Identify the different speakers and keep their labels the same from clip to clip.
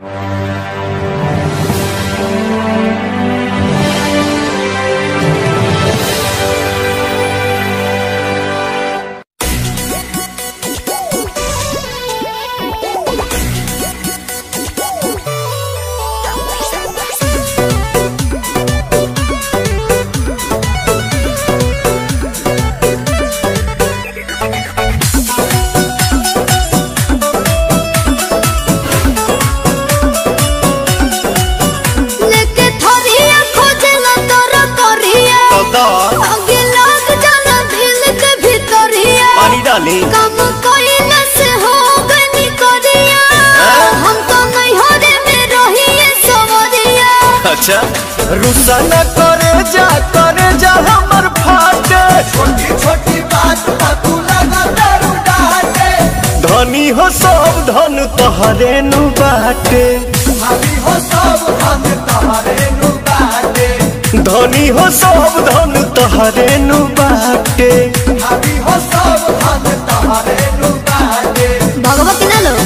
Speaker 1: लेके थोरिया खोजेला तोर करिया
Speaker 2: तो
Speaker 1: आगे लग जाला दिल के भीतरिया
Speaker 2: पानी डाली
Speaker 1: कम कोइला से हो गनी करिया हम तो नहीं हो रे में रहिए सवरिया
Speaker 2: अच्छा रुसा न करे जा करे जा हमर फाटे
Speaker 3: छोटी छोटी बात पर तू लगा दारू डाटे
Speaker 2: धनी हो सब धन तोहरे नु बाटे
Speaker 3: भाभी हो सब हम तुम्हारे नु बाटे
Speaker 2: धनी हो सब धन तोहरे नु बाटे
Speaker 3: भाभी हो सब हम तुम्हारे नु बाटे
Speaker 1: भगवती ना लो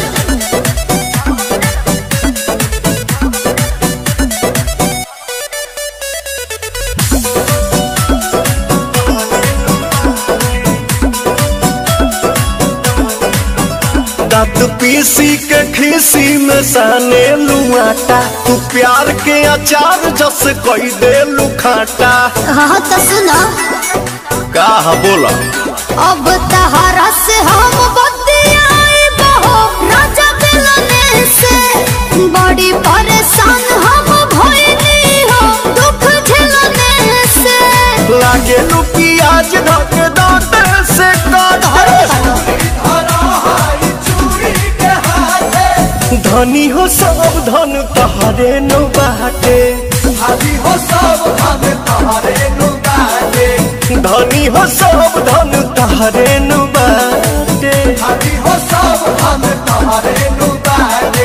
Speaker 2: दांत पीसी के खीसी में साने लुआटा तू प्यार के अचार जस कोई दे लुखाटा
Speaker 1: हाँ तो सुनो
Speaker 2: का बोला
Speaker 1: अब तहरा से हम बतियाई बहो राजा मिलने से बड़ी परेशान हम भइली हो दुख झेलने से
Speaker 2: लागे लू प्याज धक दांत से काटे
Speaker 3: धरा हाई चूड़ी के हाथे
Speaker 2: धनी हो सब धन तोहरे नु बाटे
Speaker 3: भाभी हो सब हम तुम्हारे नु बाटे
Speaker 2: धनी हो सब धन तोहरे नु बाटे
Speaker 3: भाभी हो सब हम तुम्हारे नु बाटे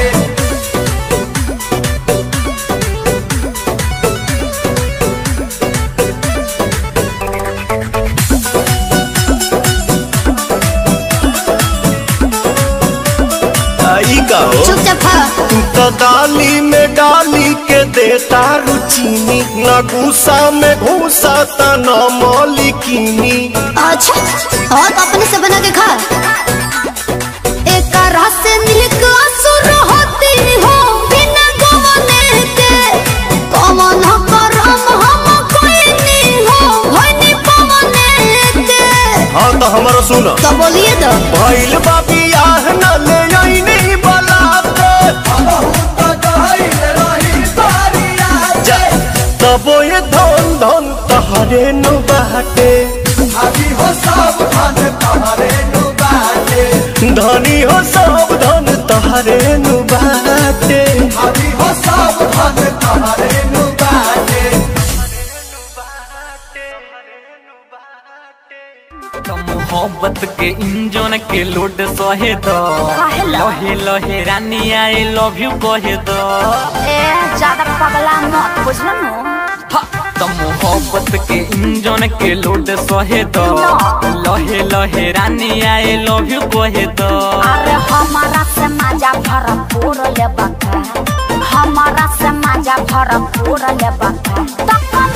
Speaker 2: आई का हो
Speaker 1: चुपचाप खा
Speaker 2: तू तो डाली में डाली के देता रुचीनी न गुस्सा में घूसा त न मौलिकीनी
Speaker 1: अच्छा और अपने से बना के खा एक रस से निक असुर होती हो बिना गवने के कमन करम हम कोई नहीं हो होनी पवने के
Speaker 2: हाँ तो हमारा सुन
Speaker 1: तो बोलिए तो
Speaker 2: भइल बा बियाह न ले आईनी बलाते
Speaker 3: बहुत गहरी रही बारिया
Speaker 2: जा तबो ये धन धन तहरे नु बाटे
Speaker 3: भाभी हो सब हम तुम्हारे नु बाटे
Speaker 2: धनी हो सब धन तहरे नु बाटे
Speaker 3: भाभी हो सब हम तुम्हारे नु बाटे
Speaker 4: तो मोहब्बत के इंजन के लोड सहे दो लहे लहे रानी आई लव यू कहे दो
Speaker 5: ए ज्यादा पगला मत बुझल नु
Speaker 4: हा, तो मोहब्बत के इंजन के लोड सहे दो लहे लहे रानी आई लव यू कहे दो
Speaker 5: अरे हमारा से मजा भरपूर ले बका हमारा से मजा भरपूर ले बका तो